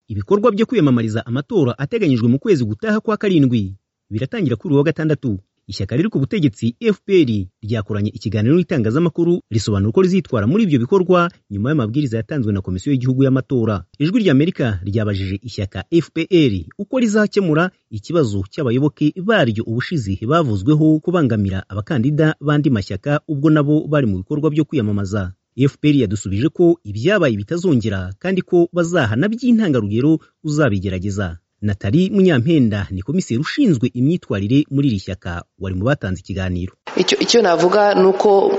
Ibikorwa byo kwiyamamariza amatora ateganyijwe mu kwezi gutaha kwa karindwi biratangira kuri uyu wa gatandatu ishyaka riri ku butegetsi FPR ryakoranye ikiganiro n'itangazamakuru risobanura uko rizitwara muri ibyo bikorwa nyuma y'amabwiriza yatanzwe na Komisiyo y'Igihugu y'Amatora. Ijwi ry'Amerika ryabajije ishyaka FPR uko rizakemura ikibazo cy'abayoboke baryo ubushize bavuzweho kubangamira abakandida b'andi mashyaka ubwo nabo bari mu bikorwa byo kwiyamamaza. FPR yadusubije ko ibyabaye bitazongera kandi ko bazahana by'intangarugero uzabigerageza. Nathalie Munyampenda ni komiseri ushinzwe imyitwarire muri iri shyaka wari mu batanze ikiganiro icyo navuga ni uko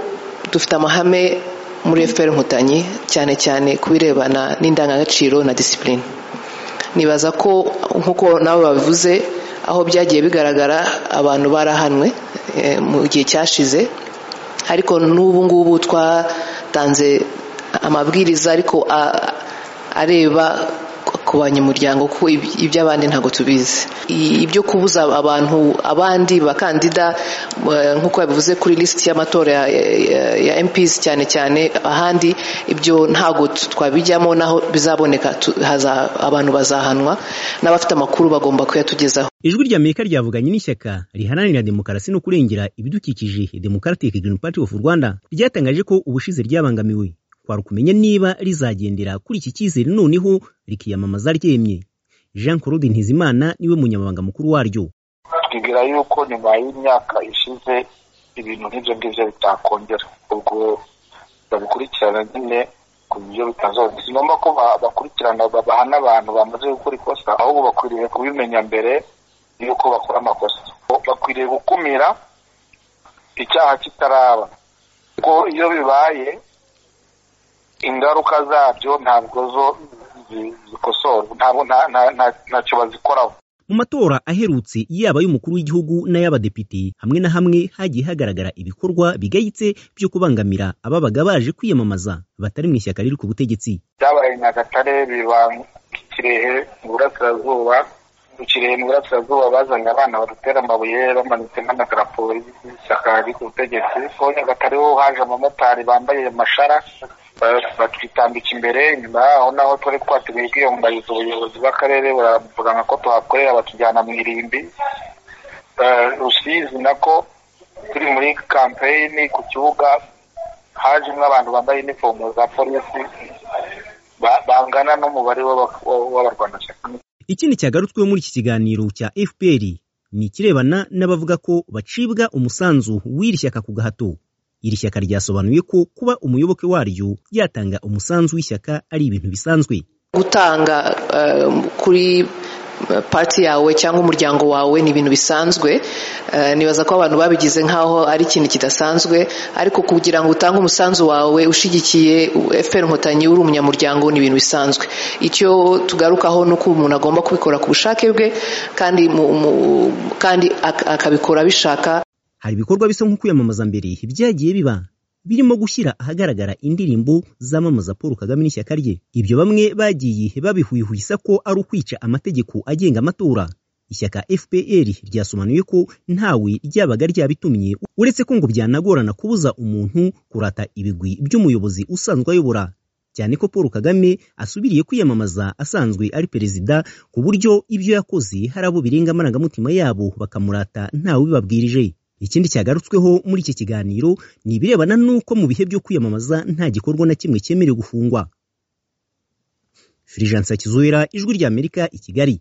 dufite amahame muri FPR Inkotanyi cyane cyane ku birebana n'indangagaciro na disipurine nibaza ko nk'uko nabo babivuze aho byagiye bigaragara abantu barahanwe mu gihe cyashize ariko n'ubu ngubu twatanze amabwiriza ariko areba ku banyamuryango ko iby'abandi ntabwo tubizi ibyo kubuza abantu abandi bakandida nk'uko yabivuze kuri lisiti y'amatora ya MPs cyane cyane ahandi ibyo ntabwo twabijyamo naho bizaboneka abantu bazahanwa n'abafite amakuru bagomba kuyatugezaho ijwi ry'amerika ryavuganye n'ishyaka riharanira demokarasi no kurengera ibidukikije Democratic Green Party of Rwanda ryatangaje ko ubushize ryabangamiwe twari kumenya niba rizagendera kuri iki cyizere noneho rikiyamamaza ryemye jean claude ntizimana niwe munyamabanga mukuru waryo twibwira yuko nyuma y'imyaka ishize ibintu nk'ibyo ngibyo bitakongera ubwo babikurikirana nyine ku buryo bitazongera si ngombwa ko bakurikirana babahana abantu bamaze gukora ikosa ahubwo bakwiriye kubimenya mbere y'uko bakora amakosa bakwiriye gukumira icyaha kitaraba kuko iyo bibaye ingaruka zabyo ntabwo zo zikosorwa ntabwo ntacyo bazikoraho mu matora aherutse yaba y'umukuru w'igihugu n'ay'abadepite hamwe na hamwe hagiye hagaragara ibikorwa bigayitse byo kubangamira ababaga baje kwiyamamaza batari mu ishyaka riri ku butegetsi byabaye nyagatare biba kirehe mu burasirazuba mu kirehe mu burasirazuba bazanye abana badutera amabuye bamanitse n'amadarapo y'ishyaka riri ku butegetsi ko nyagatare ho haje abamotari bambaye amashara batwitambika imbere nyuma yaho naho twari twateguye kwiyambariza ubuyobozi bw'akarere buravuga ko tuhakorera batujyana mu irimbi rusizi nako turi muri kampeyini ku kibuga hajemo abantu bambaye inifomu za polisi bangana n'umubare w'abarwanashyaka ikindi cyagarutsweho muri iki kiganiro cya fpr ni ikirebana n'abavuga ko bacibwa umusanzu w'iri shyaka ku gahato iri shyaka ryasobanuye ko kuba umuyoboke waryo yatanga umusanzu w'ishyaka ari ibintu bisanzwe gutanga kuri pati yawe cyangwa umuryango wawe ni ibintu bisanzwe nibaza ko abantu babigize nk'aho ari ikintu kidasanzwe ariko kugira ngo utange umusanzu wawe ushyigikiye efuperi inkotanyi uri umunyamuryango ni ibintu bisanzwe icyo tugarukaho ni uko umuntu agomba kubikora ku bushake bwe kandi akabikora abishaka hari ibikorwa bisa nko kwiyamamaza mbere byagiye biba birimo gushyira ahagaragara indirimbo zamamaza paul kagame n'ishyaka rye ibyo bamwe bagiye babihwihwisa ko ari ukwica amategeko agenga amatora ishyaka fpr ryasobanuye ko ntawe ryabaga ryabitumye uretse ko ngo byanagorana kubuza umuntu kurata ibigwi by'umuyobozi usanzwe ayobora cyane ko paul kagame asubiriye kwiyamamaza asanzwe ari perezida ku buryo ibyo yakoze hari abo birenga amarangamutima yabo bakamurata ntawe ubibabwirije ikindi cyagarutsweho muri iki kiganiro ni ibirebana n'uko mu bihe byo kwiyamamaza nta gikorwa na kimwe cyemerewe gufungwa firijansa kizuhera ijwi ry'amerika i kigali